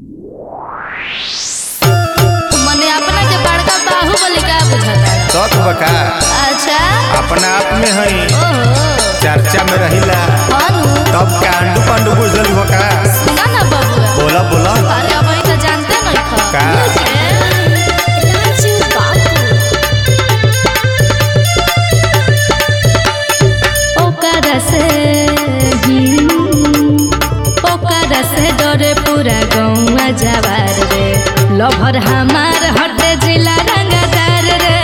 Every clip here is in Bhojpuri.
मने अपना के बड़का बाहुबली का बुझाता शौक बका अच्छा अपना आप में हई ओहो चर्चा में रहिला अनु तब कांडू पांडू बुझल बका सुना ना बबुआ बोला बोला अरे अब तो जानते नहीं खा का? राजू बाबू ओकरा से हम्म, ओकरा से डरे पूरा गौवा जवार रे लभर हमार हटे जिला रंगदार रे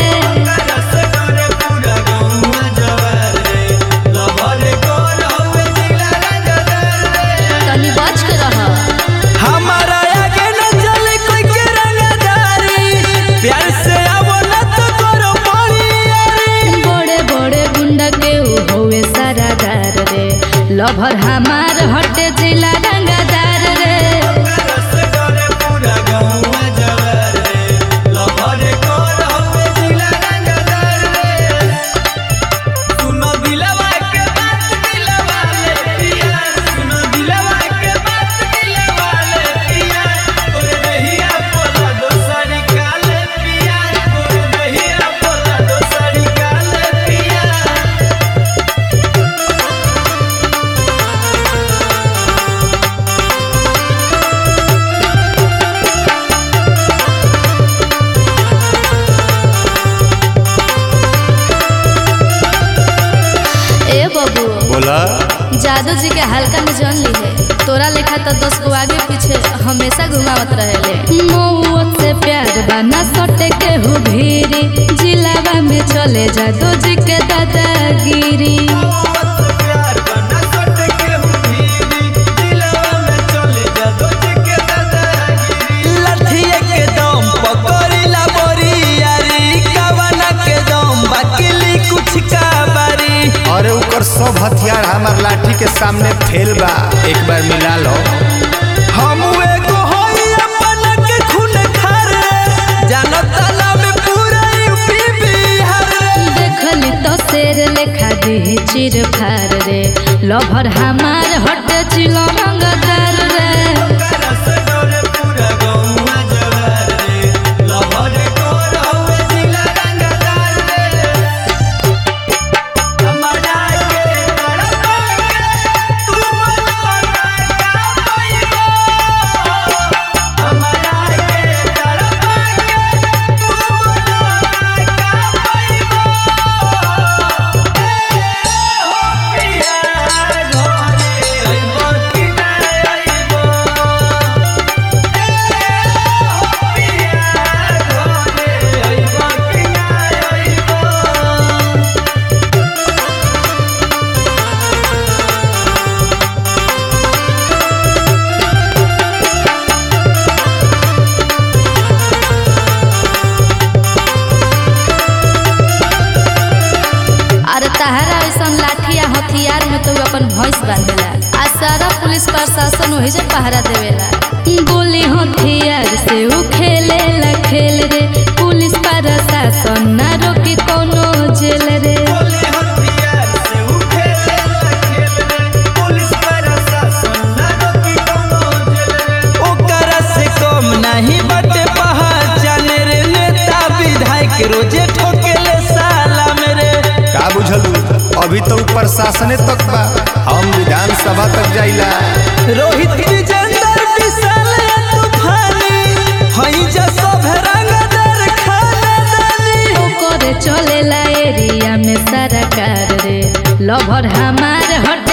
तनी बच के रह हमारा आगे न चले कोई के रंगदारी प्यार से आवो न तो करो बड़ी बड़े बड़े गुंडा के ऊ होवे सारादार रे लभर हमार हटे जिला रंगदार रे सुनो दिलवा के बात दिलवा ले पिया सुनो दिलवा के बात दिलवा ले पिया तोरे दहिया पोला दोसरी काले पिया तोरे दहिया पोला दोसरी काले पिया ए बबू बोला जादू जी के हल्का में जान ली है तोरा लेखा तो दस को आगे पीछे हमेशा घुमावत रहेले मौत से प्यार बना सटे के हु भीरी जिलावा में चले जादू जी के दादागिरी लठिए के दम पकड़िला बोरी यारी कवना के दम बकिली कुछ का बारी अरे ऊपर सब हथियार हमार लाठी के सामने फेल बा एक बार मिला लो हम एगो होई अपन के खून खार जानो ताला में पूरा यूपी बिहार देखली तो शेर लेखा दी चिर फार रे लभर हमार हट चिलो रंगदार रे अरे तहरा ऐसा लाठिया हथियार में तो अपन भैंस बांधेला आ सारा पुलिस प्रशासन वही से पहरा देवेला गोली हथियार से ऊ खेलेला खेल रे पुलिस प्रशासन ना रोकी कोनो जेल रे ओकरा से कम नहीं बटे पहचान रे नेता विधायक रोजे ठोकेले साला मेरे का बुझलू अभी तो प्रशासने तक बा हम विधानसभा तक जाइला रोहित विजेंदर विशाल तूफानी हई जा सब रंगदार खानदानी ओकरे चलेला एरिया में सारा कार रे लभर हमार हट